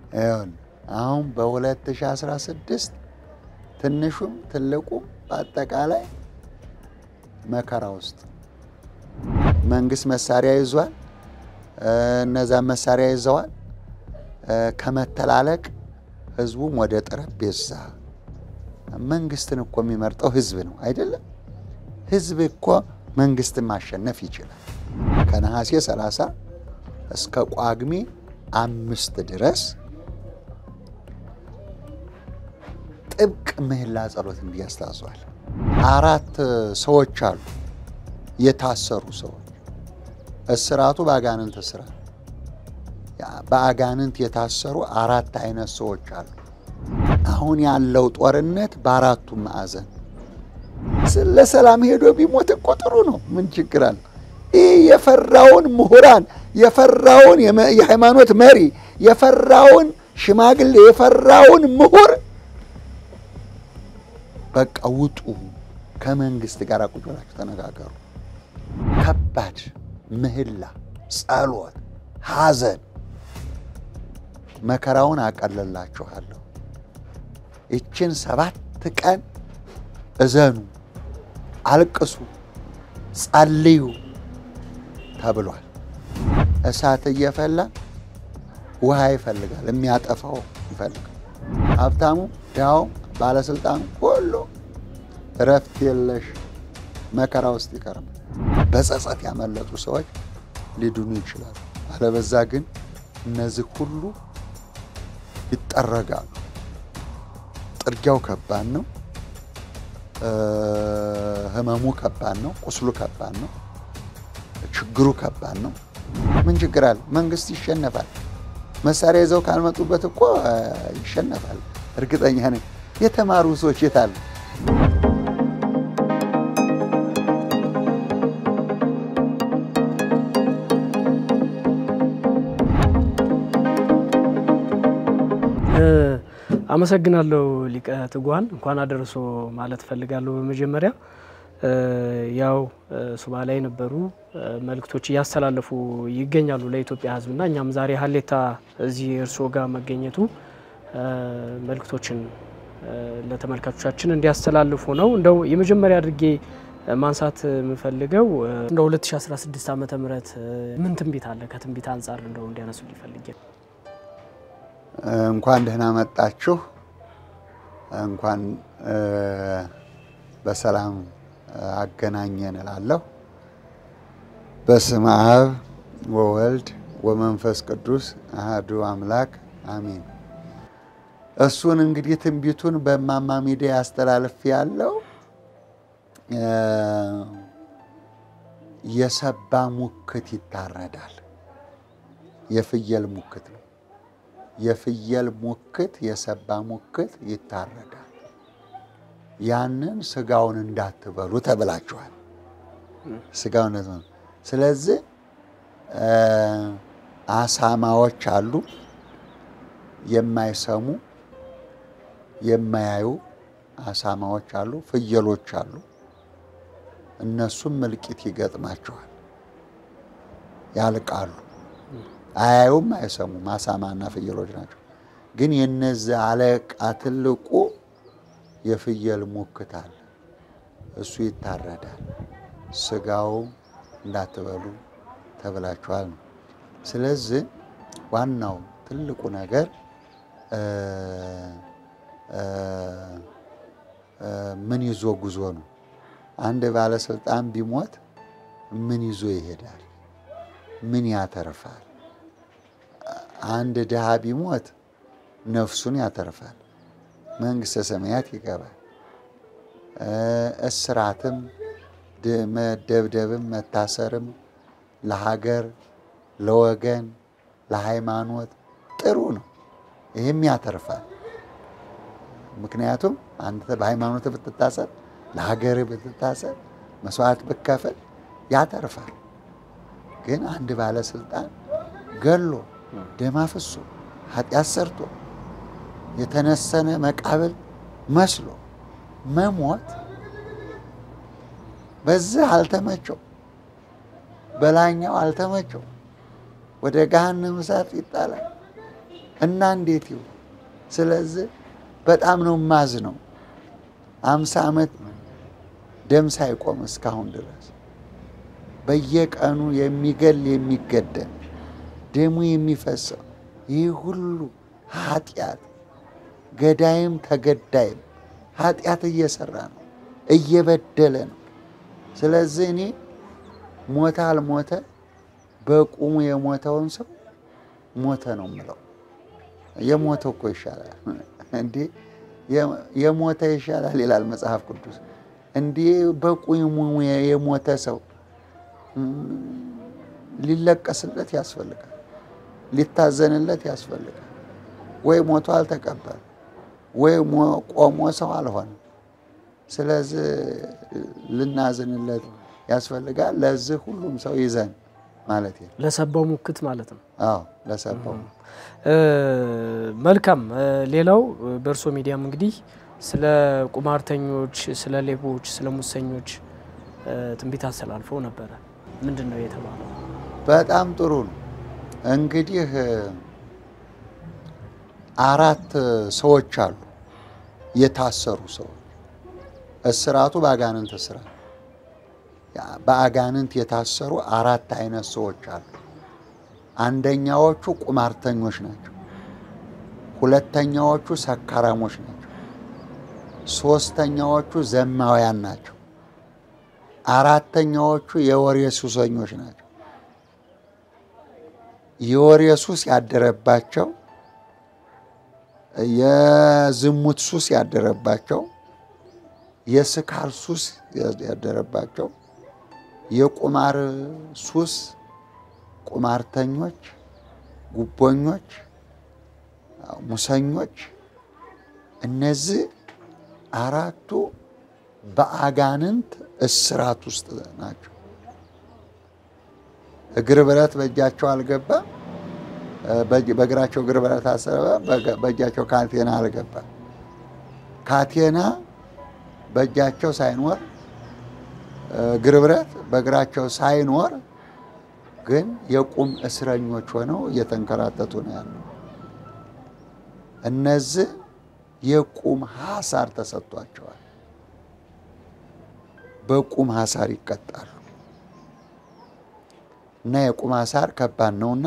ይኸውልህ አሁን በ2016 ትንሹም ትልቁም በአጠቃላይ መከራ ውስጥ መንግስት መሳሪያ ይዟል። እነዛን መሳሪያ ይዘዋል። ከመተላለቅ ህዝቡም ወደ ጠረጴዛ መንግስትን እኮ የሚመርጠው ህዝብ ነው አይደለም? ህዝብ እኮ መንግስትን ማሸነፍ ይችላል። ከነሐሴ 30 እስከ ጳጉሜ አምስት ድረስ ጥብቅ ምህላ ጸሎት እንዲያስታዟል። አራት ሰዎች አሉ የታሰሩ ሰዎች። እስራቱ በአጋንንት እስራት በአጋንንት የታሰሩ አራት አይነት ሰዎች አሉ። አሁን ያለው ጦርነት በአራቱም ማዕዘን ለሰላም ሄዶ ቢሞት እኮ ጥሩ ነው። ምን ችግር አለ? ይህ የፈራውን ምሁራን የፈራውን የሃይማኖት መሪ የፈራውን ሽማግሌ የፈራውን ምሁር በቃ ውጡ፣ ከመንግስት ጋር ቁጭ ብላችሁ ተነጋገሩ። ከባድ ምህላ፣ ጸሎት፣ ሐዘን መከራውን አቀለላችኋለሁ። ይችን ሰባት ቀን እዘኑ፣ አልቅሱ፣ ጸልዩ ተብሏል። እሳት እየፈላ ውሃ ይፈልጋል፣ የሚያጠፋው ይፈልጋል። ሀብታሙ፣ ድሃው፣ ባለስልጣኑ ሁሉ እረፍት የለሽ መከራ ውስጥ ይቀርማል። በጸጸት ያመለጡ ሰዎች ሊድኑ ይችላሉ። አለበዛ ግን እነዚህ ሁሉ ይጠረጋሉ። ጥርጊያው ከባድ ነው። ህመሙ ከባድ ነው። ቁስሉ ከባድ ነው። ችግሩ ከባድ ነው። ምን ችግር አለ? መንግስት ይሸነፋል። መሳሪያ ይዘው ካልመጡበት እኮ ይሸነፋል። እርግጠኛ ነኝ። የተማሩ ሰዎች የት አሉ? አመሰግናለሁ ሊቀ ትጉሃን እንኳን አደረሶ ማለት እፈልጋለሁ። በመጀመሪያ ያው ሱባ ላይ የነበሩ መልእክቶች እያስተላለፉ ይገኛሉ ለኢትዮጵያ ሕዝብና እኛም ዛሬ ሀሌታ እዚህ እርስዎ ጋር መገኘቱ መልእክቶችን ለተመልካቾቻችን እንዲያስተላልፉ ነው። እንደው የመጀመሪያ አድርጌ ማንሳት የምፈልገው እንደ 2016 ዓመተ ምህረት ምን ትንቢት አለ? ከትንቢት አንጻር እንደው እንዲያነሱ ሊፈልጌ እንኳን ደህና መጣችሁ። እንኳን በሰላም አገናኘን እላለሁ። በስመ አብ ወወልድ ወመንፈስ ቅዱስ አሐዱ አምላክ አሜን። እሱን እንግዲህ ትንቢቱን በእማማ ሚዲያ ያስተላልፍ ያለው የሰባ ሙክት ይታረዳል። የፍየል ሙክት ነው። የፍየል ሙክት የሰባ ሙክት ይታረዳል። ያንን ስጋውን እንዳትበሉ ተብላችኋል። ስጋውን ስለዚህ አሳማዎች አሉ፣ የማይሰሙ የማያዩ አሳማዎች አሉ፣ ፍየሎች አሉ። እነሱም እልቂት ይገጥማቸዋል፣ ያልቃሉ። አያዩም፣ አይሰሙም። አሳማና ፍየሎች ናቸው። ግን የነዚህ አለቃ ትልቁ የፍየል ሙክት አለ። እሱ ይታረዳል። ስጋው እንዳትበሉ ተብላችኋል ነው። ስለዚህ ዋናው ትልቁ ነገር ምን ይዞ ጉዞ ነው። አንድ ባለስልጣን ቢሞት ምን ይዞ ይሄዳል? ምን ያተርፋል? አንድ ድሃ ቢሞት ነፍሱን ያተርፋል፣ መንግሥተ ሰማያት ይገባል። እስራትም መደብደብም መታሰርም ለሀገር፣ ለወገን፣ ለሃይማኖት ጥሩ ነው። ይህም ያተርፋል። ምክንያቱም አንተ በሃይማኖት ብትታሰር፣ ለሀገር ብትታሰር፣ መስዋዕት ብከፍል ያተርፋል። ግን አንድ ባለስልጣን ገሎ ደም አፍሶ ኃጢአት ሰርቶ የተነሰነ መቃብል መስሎ መሞት በዚህ አልተመቸው፣ በላይኛው አልተመቸው፣ ወደ ገሃነመ እሳት ይጣላል። እና እንዴት ይሁን? ስለዚህ በጣም ነው ማዝ ነው። አምሳ ዓመት ደም ሳይቆም እስካሁን ድረስ በየቀኑ የሚገል የሚገደል ደሙ የሚፈሰው ይህ ሁሉ ኃጢአት ገዳይም ተገዳይም ኃጢአት እየሰራ ነው፣ እየበደለ ነው። ስለዚህ እኔ ሞተ አልሞተ በቁሙ የሞተውን ሰው ሞተ ነው የምለው። የሞተ እኮ ይሻላል እንዴ! የሞተ ይሻላል ይላል መጽሐፍ ቅዱስ። እንዲህ በቁሙ የሞተ ሰው ሊለቀስለት ያስፈልጋል፣ ሊታዘንለት ያስፈልጋል። ወይ ሞቶ አልተቀበል ወይ ቆሞ ሰው አልሆነ። ስለዚህ ልናዝንለት ያስፈልጋል። ለዚህ ሁሉም ሰው ይዘን ማለት ነው። ለሰባው ሙክት ማለት ነው። አዎ ለሰባው መልካም። ሌላው በእርሶ ሚዲያም እንግዲህ ስለ ቁማርተኞች፣ ስለ ሌቦች፣ ስለ ሙሰኞች ትንቢት አስተላልፈው ነበረ። ምንድን ነው የተባለው? በጣም ጥሩ ነው። እንግዲህ አራት ሰዎች አሉ የታሰሩ ሰዎች። እስራቱ በአጋንንት እስራት በአጋንንት የታሰሩ አራት አይነት ሰዎች አሉ። አንደኛዎቹ ቁማርተኞች ናቸው። ሁለተኛዎቹ ሰካራሞች ናቸው። ሶስተኛዎቹ ዘማውያን ናቸው። አራተኛዎቹ የወሬ ሱሰኞች ናቸው። የወሬ ሱስ ያደረባቸው፣ የዝሙት ሱስ ያደረባቸው፣ የስካር ሱስ ያደረባቸው፣ የቁማር ሱስ ቁማርተኞች፣ ጉቦኞች፣ ሙሰኞች እነዚህ አራቱ በአጋንንት እስራት ውስጥ ናቸው። እግር ብረት በእጃቸው አልገባ፣ በእግራቸው እግር ብረት አሰረ፣ በእጃቸው ካቴና አልገባ። ካቴና በእጃቸው ሳይኖር እግር ብረት በእግራቸው ሳይኖር ግን የቁም እስረኞች ሆነው እየተንከራተቱ ነው ያሉ። እነዚህ የቁም ሐሳር ተሰጥቷቸዋል። በቁም ሐሳር ይቀጣሉ እና የቁም ሐሳር ከባድ ነውና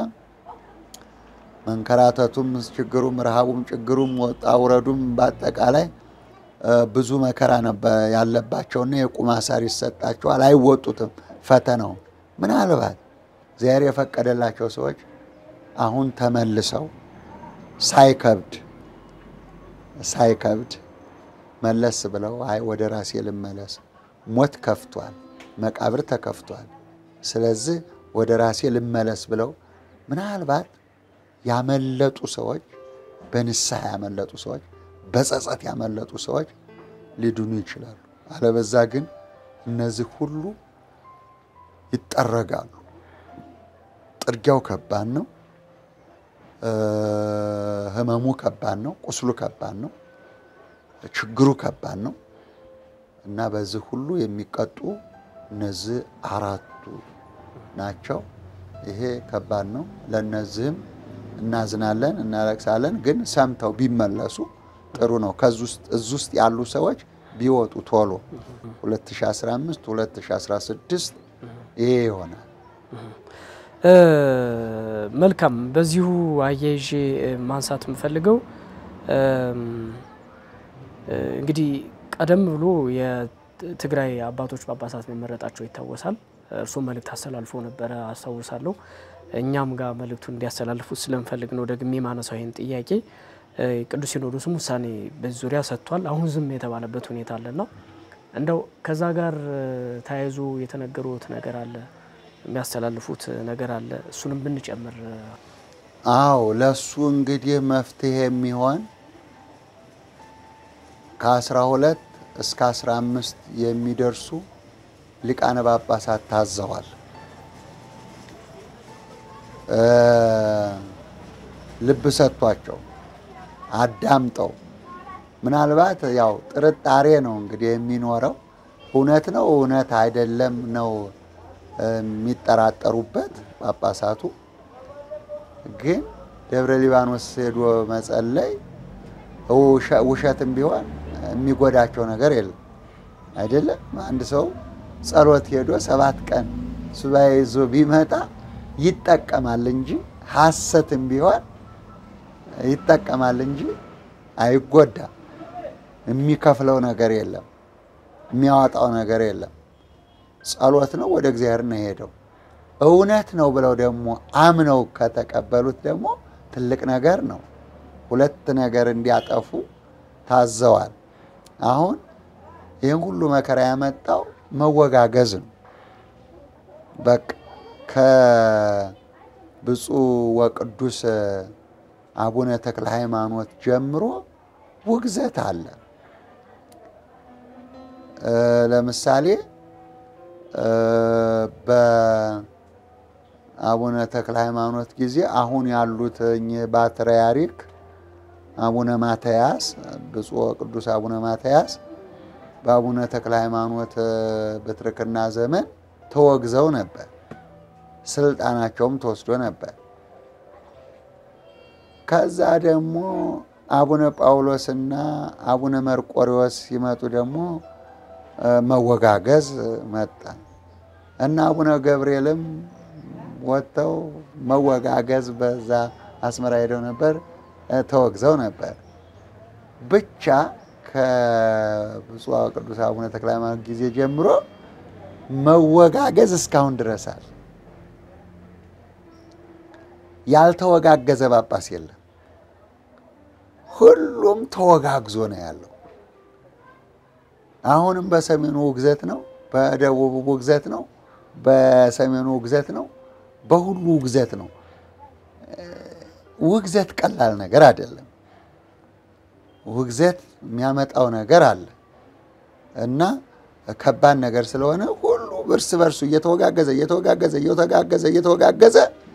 መንከራተቱም፣ ችግሩም፣ ረሃቡም፣ ችግሩም፣ ወጣ ውረዱም በአጠቃላይ ብዙ መከራ ያለባቸውና የቁም ሐሳር ይሰጣቸዋል። አይወጡትም ፈተናው ምናልባት እግዚአብሔር የፈቀደላቸው ሰዎች አሁን ተመልሰው ሳይከብድ ሳይከብድ መለስ ብለው አይ ወደ ራሴ ልመለስ፣ ሞት ከፍቷል፣ መቃብር ተከፍቷል፣ ስለዚህ ወደ ራሴ ልመለስ ብለው ምናልባት ያመለጡ ሰዎች፣ በንስሐ ያመለጡ ሰዎች፣ በጸጸት ያመለጡ ሰዎች ሊድኑ ይችላሉ። አለበዛ ግን እነዚህ ሁሉ ይጠረጋሉ። ጥርጊያው ከባድ ነው። ህመሙ ከባድ ነው። ቁስሉ ከባድ ነው። ችግሩ ከባድ ነው እና በዚህ ሁሉ የሚቀጡ እነዚህ አራቱ ናቸው። ይሄ ከባድ ነው። ለእነዚህም እናዝናለን፣ እናለቅሳለን። ግን ሰምተው ቢመለሱ ጥሩ ነው። እዚህ ውስጥ ያሉ ሰዎች ቢወጡ ቶሎ 2015 2016 ይሄ ይሆናል። መልካም። በዚሁ አያይዤ ማንሳት የምፈልገው እንግዲህ ቀደም ብሎ የትግራይ አባቶች ጳጳሳት መመረጣቸው ይታወሳል። እርሱም መልእክት አስተላልፎ ነበረ አስታውሳለሁ። እኛም ጋር መልእክቱን እንዲያስተላልፉት ስለምፈልግ ነው ደግሜ ማነሳው ይህን ጥያቄ። ቅዱስ ሲኖዶስም ውሳኔ በዚህ ዙሪያ ሰጥቷል። አሁን ዝም የተባለበት ሁኔታ አለና እንደው ከዛ ጋር ተያይዞ የተነገሩት ነገር አለ የሚያስተላልፉት ነገር አለ። እሱንም ብንጨምር። አዎ ለሱ እንግዲህ መፍትሄ የሚሆን ከአስራ ሁለት እስከ አስራ አምስት የሚደርሱ ሊቃነ ጳጳሳት ታዘዋል። ልብ ሰጥቷቸው አዳምጠው ምናልባት ያው ጥርጣሬ ነው እንግዲህ የሚኖረው እውነት ነው እውነት አይደለም ነው የሚጠራጠሩበት ጳጳሳቱ። ግን ደብረ ሊባኖስ ሄዶ መጸለይ ውሸትም ቢሆን የሚጎዳቸው ነገር የለም። አይደለም አንድ ሰው ጸሎት ሄዶ ሰባት ቀን ሱባኤ ይዞ ቢመጣ ይጠቀማል እንጂ ሐሰትም ቢሆን ይጠቀማል እንጂ አይጎዳም። የሚከፍለው ነገር የለም፣ የሚያወጣው ነገር የለም። ጸሎት ነው፣ ወደ እግዚአብሔር ነው የሄደው። እውነት ነው ብለው ደግሞ አምነው ከተቀበሉት ደግሞ ትልቅ ነገር ነው። ሁለት ነገር እንዲያጠፉ ታዘዋል። አሁን ይህን ሁሉ መከራ ያመጣው መወጋገዝ ነው። በቃ ከብፁዕ ወቅዱስ አቡነ ተክለ ሃይማኖት ጀምሮ ውግዘት አለ። ለምሳሌ በአቡነ ተክለ ሃይማኖት ጊዜ አሁን ያሉት እኚህ ፓትርያርክ አቡነ ማትያስ ብፁዕ ቅዱስ አቡነ ማትያስ በአቡነ ተክለ ሃይማኖት ብትርክና ዘመን ተወግዘው ነበር። ስልጣናቸውም ተወስዶ ነበር። ከዛ ደግሞ አቡነ ጳውሎስና አቡነ መርቆሪዎስ ሲመጡ ደግሞ መወጋገዝ መጣ እና አቡነ ገብርኤልም ወጥተው መወጋገዝ በዛ አስመራ ሄደው ነበር፣ ተወግዘው ነበር። ብቻ ከብፁዕ ቅዱስ አቡነ ተክለ ሃይማኖት ጊዜ ጀምሮ መወጋገዝ እስካሁን ድረሳል። ያልተወጋገዘ ጳጳስ የለም። ሁሉም ተወጋግዞ ነው ያለው። አሁንም በሰሜኑ ውግዘት ነው፣ በደቡቡ ውግዘት ነው፣ በሰሜኑ ውግዘት ነው፣ በሁሉ ውግዘት ነው። ውግዘት ቀላል ነገር አይደለም። ውግዘት የሚያመጣው ነገር አለ እና ከባድ ነገር ስለሆነ ሁሉ እርስ በርሱ እየተወጋገዘ እየተወጋገዘ እየተወጋገዘ እየተወጋገዘ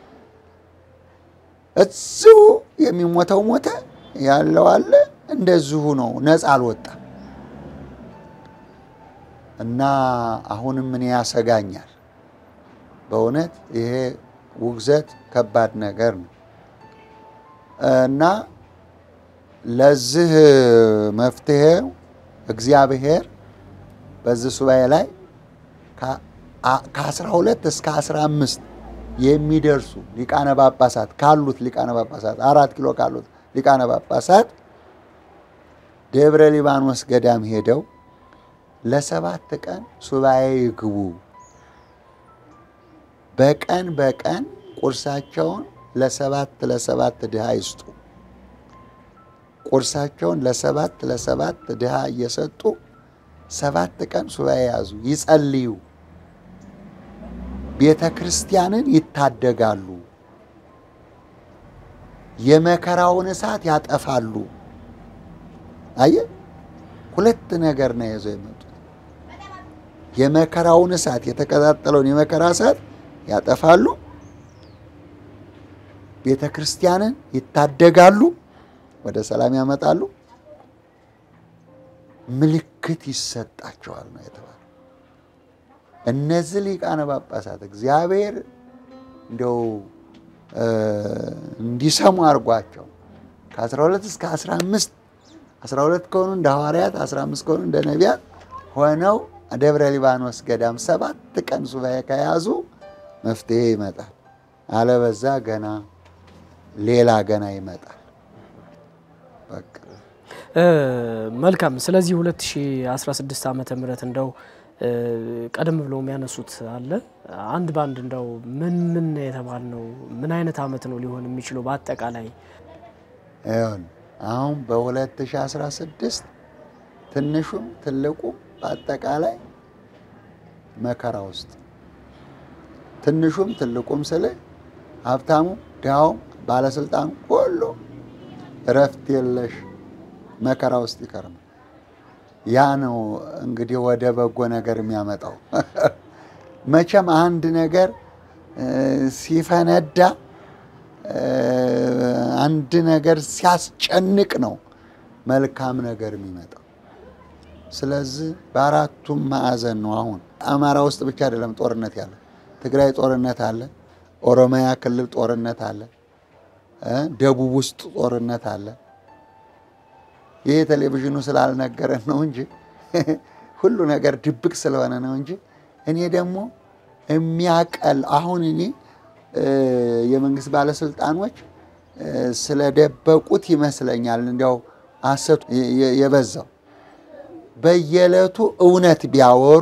እዚሁ የሚሞተው ሞተ ያለው አለ። እንደዚሁ ነው፣ ነፃ አልወጣም። እና አሁንም እኔ ያሰጋኛል በእውነት ይሄ ውግዘት ከባድ ነገር ነው እና ለዚህ መፍትሄው እግዚአብሔር በዚህ ሱባኤ ላይ ከአስራ ሁለት እስከ አስራ አምስት የሚደርሱ ሊቃነ ጳጳሳት ካሉት ሊቃነ ጳጳሳት አራት ኪሎ ካሉት ሊቃነ ጳጳሳት ደብረ ሊባኖስ ገዳም ሄደው ለሰባት ቀን ሱባኤ ይግቡ። በቀን በቀን ቁርሳቸውን ለሰባት ለሰባት ድሃ ይስጡ። ቁርሳቸውን ለሰባት ለሰባት ድሃ እየሰጡ ሰባት ቀን ሱባኤ ያዙ፣ ይጸልዩ፣ ቤተ ክርስቲያንን ይታደጋሉ፣ የመከራውን እሳት ያጠፋሉ። አየ ሁለት ነገር ነው ይዘው የመጡት። የመከራውን እሳት የተቀጣጠለውን የመከራ እሳት ያጠፋሉ፣ ቤተ ክርስቲያንን ይታደጋሉ፣ ወደ ሰላም ያመጣሉ፣ ምልክት ይሰጣቸዋል ነው የተባለው። እነዚህ ሊቃነ ጳጳሳት እግዚአብሔር እንደው እንዲሰሙ አድርጓቸው ከ12 እስከ 15 12 ከሆኑ እንደ ሐዋርያት 15 ከሆኑ እንደ ነቢያት ሆነው ደብረ ሊባኖስ ገዳም ሰባት ቀን ሱባኤ ከያዙ መፍትሄ ይመጣል። አለበዛ ገና ሌላ ገና ይመጣል። በቃ መልካም። ስለዚህ 2016 ዓመተ ምህረት እንደው ቀደም ብሎ የሚያነሱት አለ አንድ ባንድ እንደው ምን ምን የተባል ነው ምን አይነት አመት ነው ሊሆን የሚችለው በአጠቃላይ ይሁን አሁን በ2016 ትንሹም ትልቁም በአጠቃላይ መከራ ውስጥ ትንሹም ትልቁም ስል ሀብታሙ ድሃውም ባለስልጣኑ ሁሉ እረፍት የለሽ መከራ ውስጥ ይከርማል። ያ ነው እንግዲህ ወደ በጎ ነገር የሚያመጣው። መቼም አንድ ነገር ሲፈነዳ አንድ ነገር ሲያስጨንቅ ነው መልካም ነገር የሚመጣው። ስለዚህ በአራቱም ማዕዘን ነው። አሁን አማራ ውስጥ ብቻ አይደለም ጦርነት ያለ፣ ትግራይ ጦርነት አለ፣ ኦሮሚያ ክልል ጦርነት አለ፣ ደቡብ ውስጥ ጦርነት አለ። ይህ ቴሌቪዥኑ ስላልነገረን ነው እንጂ ሁሉ ነገር ድብቅ ስለሆነ ነው እንጂ እኔ ደግሞ የሚያቀል አሁን እኔ የመንግስት ባለስልጣኖች ስለደበቁት ይመስለኛል እንዲያው ሐሰቱ የበዛው በየዕለቱ እውነት ቢያወሩ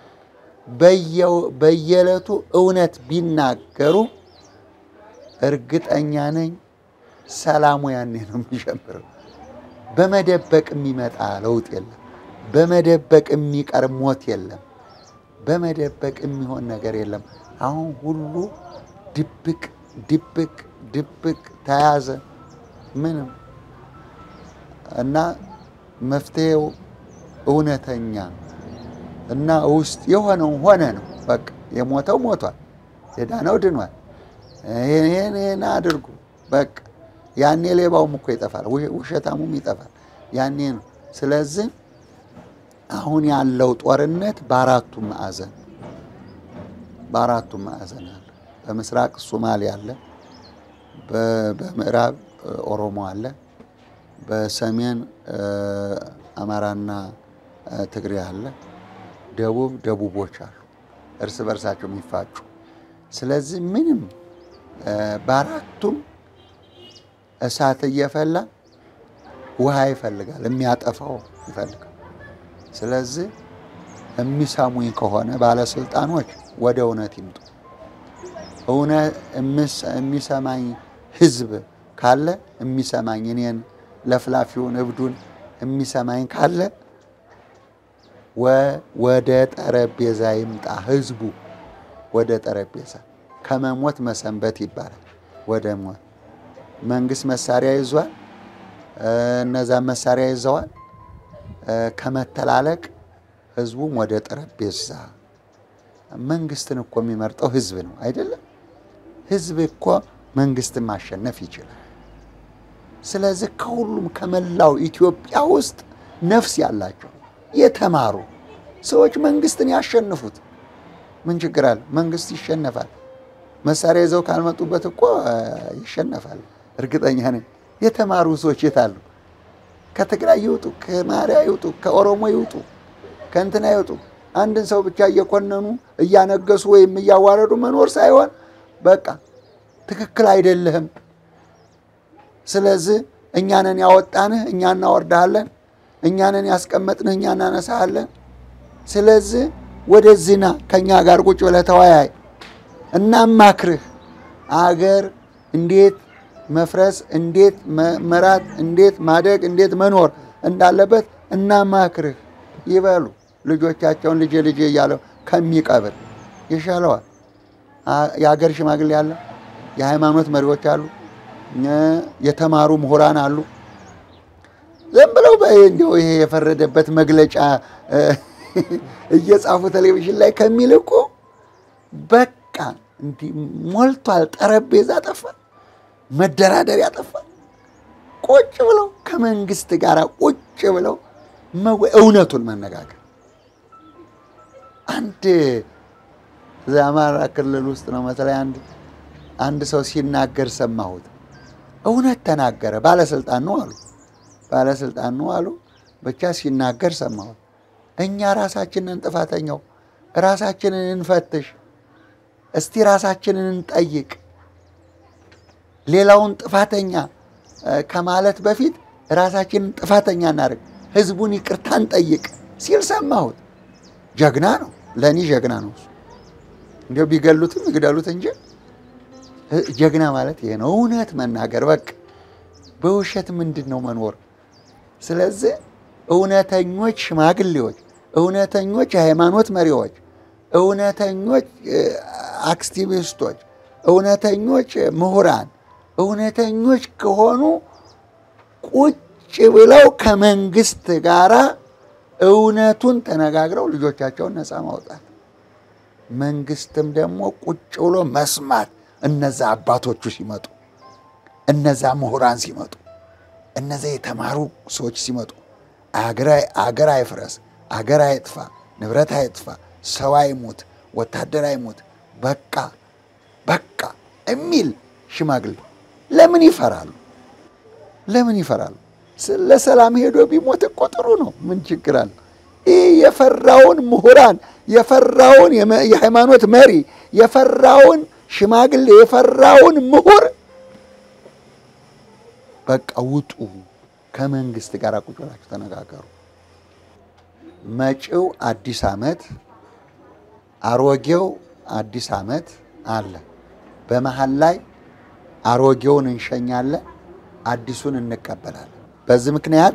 በየዕለቱ እውነት ቢናገሩ እርግጠኛ ነኝ ሰላሙ ያኔ ነው የሚጀምረው። በመደበቅ የሚመጣ ለውጥ የለም። በመደበቅ የሚቀር ሞት የለም። በመደበቅ የሚሆን ነገር የለም። አሁን ሁሉ ድብቅ ድብቅ ድብቅ ተያዘ። ምንም እና መፍትሄው እውነተኛ እና ውስጥ የሆነው ሆነ ነው። በቃ የሞተው ሞቷል፣ የዳነው ድኗል። ይሄን ይሄን አድርጉ በቃ ያኔ ሌባውም እኮ ይጠፋል፣ ውሸታሙም ይጠፋል። ያኔ ነው። ስለዚህ አሁን ያለው ጦርነት በአራቱም ማዕዘን በአራቱም ማዕዘን አለ። በምስራቅ ሶማሌ አለ፣ በምዕራብ ኦሮሞ አለ፣ በሰሜን አማራና ትግሬ አለ፣ ደቡብ ደቡቦች አሉ፣ እርስ በርሳቸው የሚፋጩ። ስለዚህ ምንም በአራቱም እሳት እየፈላ ውሃ ይፈልጋል፣ የሚያጠፋው ይፈልጋል። ስለዚህ የሚሰሙኝ ከሆነ ባለስልጣኖች ወደ እውነት ይምጡ። የሚሰማኝ ህዝብ ካለ የሚሰማኝ እኔን ለፍላፊውን እብዱን የሚሰማኝ ካለ ወደ ጠረጴዛ ይምጣ። ህዝቡ ወደ ጠረጴዛ ከመሞት መሰንበት ይባላል። ወደ ሞት መንግስት መሳሪያ ይዟል። እነዛን መሳሪያ ይዘዋል። ከመተላለቅ ህዝቡም ወደ ጠረጴዛ። መንግስትን እኮ የሚመርጠው ህዝብ ነው አይደለም? ህዝብ እኮ መንግስትን ማሸነፍ ይችላል። ስለዚህ ከሁሉም ከመላው ኢትዮጵያ ውስጥ ነፍስ ያላቸው የተማሩ ሰዎች መንግስትን ያሸንፉት። ምን ችግር አለ? መንግስት ይሸነፋል። መሳሪያ ይዘው ካልመጡበት እኮ ይሸነፋል። እርግጠኛ ነኝ። የተማሩ ሰዎች የት አሉ? ከትግራይ ይውጡ፣ ከማሪያ ይውጡ፣ ከኦሮሞ ይውጡ፣ ከእንትና ይውጡ። አንድን ሰው ብቻ እየኮነኑ እያነገሱ ወይም እያዋረዱ መኖር ሳይሆን በቃ ትክክል አይደለህም። ስለዚህ እኛንን ያወጣንህ እኛ እናወርድሃለን፣ እኛንን ያስቀመጥንህ እኛ እናነሳሃለን። ስለዚህ ወደዚህ ና ከእኛ ጋር ቁጭ ብለህ ተወያይ፣ እናማክርህ አገር እንዴት መፍረስ እንዴት መራት እንዴት ማደግ እንዴት መኖር እንዳለበት እናማክርህ ይበሉ። ልጆቻቸውን ልጄ ልጄ እያለው ከሚቀብር ይሻለዋል። የሀገር ሽማግሌ አለ፣ የሃይማኖት መሪዎች አሉ፣ የተማሩ ምሁራን አሉ። ዝም ብለው እንዲያው ይሄ የፈረደበት መግለጫ እየጻፉ ቴሌቪዥን ላይ ከሚልቁ በቃ እንዲህ ሞልቷል። ጠረጴዛ ጠፋ፣ መደራደሪያ ጠፋ። ቁጭ ብለው ከመንግስት ጋር ቁጭ ብለው እውነቱን መነጋገር አንድ እዚያ አማራ ክልል ውስጥ ነው መሰለኝ አንድ አንድ ሰው ሲናገር ሰማሁት። እውነት ተናገረ። ባለስልጣን ነው አሉ ባለስልጣን ነው አሉ። ብቻ ሲናገር ሰማሁት። እኛ ራሳችንን ጥፋተኛው ራሳችንን እንፈትሽ፣ እስቲ ራሳችንን እንጠይቅ። ሌላውን ጥፋተኛ ከማለት በፊት ራሳችንን ጥፋተኛ እናደርግ፣ ህዝቡን ይቅርታ እንጠይቅ ሲል ሰማሁት። ጀግና ነው፣ ለእኔ ጀግና ነው እሱ። እንዲያው ቢገሉትም ይግደሉት እንጂ ጀግና ማለት ይሄ ነው። እውነት መናገር በቃ በውሸት ምንድን ነው መኖር? ስለዚህ እውነተኞች ሽማግሌዎች፣ እውነተኞች የሃይማኖት መሪዎች፣ እውነተኞች አክቲቪስቶች፣ እውነተኞች ምሁራን፣ እውነተኞች ከሆኑ ቁጭ ብለው ከመንግስት ጋራ እውነቱን ተነጋግረው ልጆቻቸውን ነፃ ማውጣት፣ መንግስትም ደግሞ ቁጭ ብሎ መስማት እነዛ አባቶቹ ሲመጡ፣ እነዛ ምሁራን ሲመጡ፣ እነዛ የተማሩ ሰዎች ሲመጡ አገር አይፍረስ፣ አገር አይጥፋ፣ ንብረት አይጥፋ፣ ሰው አይሙት፣ ወታደር አይሙት፣ በቃ በቃ የሚል ሽማግሌ ለምን ይፈራሉ? ለምን ይፈራሉ? ለሰላም ሄዶ ቢሞት እኮ ጥሩ ነው። ምን ችግር አለ? ይህ የፈራውን ምሁራን የፈራውን የሃይማኖት መሪ የፈራውን ሽማግሌ የፈራውን ምሁር በቃ ውጡ፣ ከመንግስት ጋር ቁጭ ብላችሁ ተነጋገሩ። መጪው አዲስ ዓመት አሮጌው አዲስ ዓመት አለ። በመሀል ላይ አሮጌውን እንሸኛለን፣ አዲሱን እንቀበላለን። በዚህ ምክንያት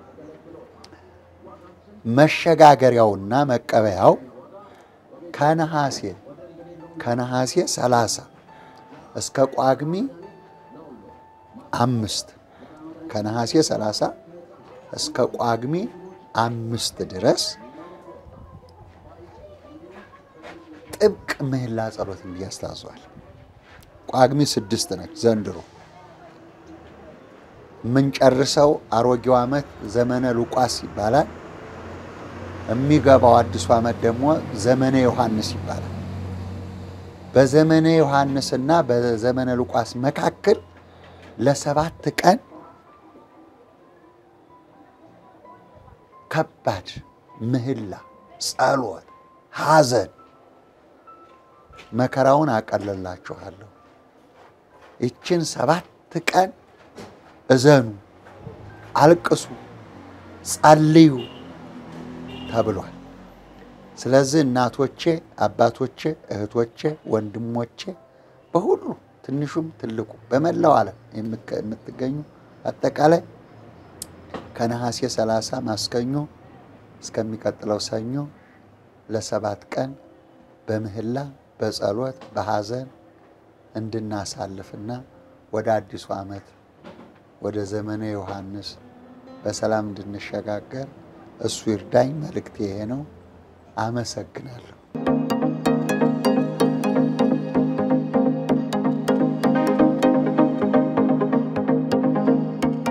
መሸጋገሪያውና መቀበያው ከነሐሴ ከነሐሴ ሰላሳ እስከ ጳጉሜ አምስት ከነሐሴ ሰላሳ እስከ ጳጉሜ አምስት ድረስ ጥብቅ ምህላ ጸሎት እንዲያስታዟል። ጳጉሜ ስድስት ነች ዘንድሮ የምንጨርሰው አሮጌው ዓመት ዘመነ ሉቃስ ይባላል። የሚገባው አዲሱ ዓመት ደግሞ ዘመነ ዮሐንስ ይባላል። በዘመነ ዮሐንስና በዘመነ ሉቃስ መካከል ለሰባት ቀን ከባድ ምህላ፣ ጸሎት፣ ሐዘን መከራውን አቀለላችኋለሁ። ይችን ሰባት ቀን እዘኑ፣ አልቅሱ፣ ጸልዩ ተብሏል። ስለዚህ እናቶቼ፣ አባቶቼ፣ እህቶቼ፣ ወንድሞቼ በሁሉ ትንሹም ትልቁ በመላው ዓለም የምትገኙ አጠቃላይ ከነሐሴ ሰላሳ ማስከኞ እስከሚቀጥለው ሰኞ ለሰባት ቀን በምህላ በጸሎት በሐዘን እንድናሳልፍና ወደ አዲሱ ዓመት ወደ ዘመነ ዮሐንስ በሰላም እንድንሸጋገር እሱ ይርዳኝ። መልእክቴ ይሄ ነው። አመሰግናለሁ።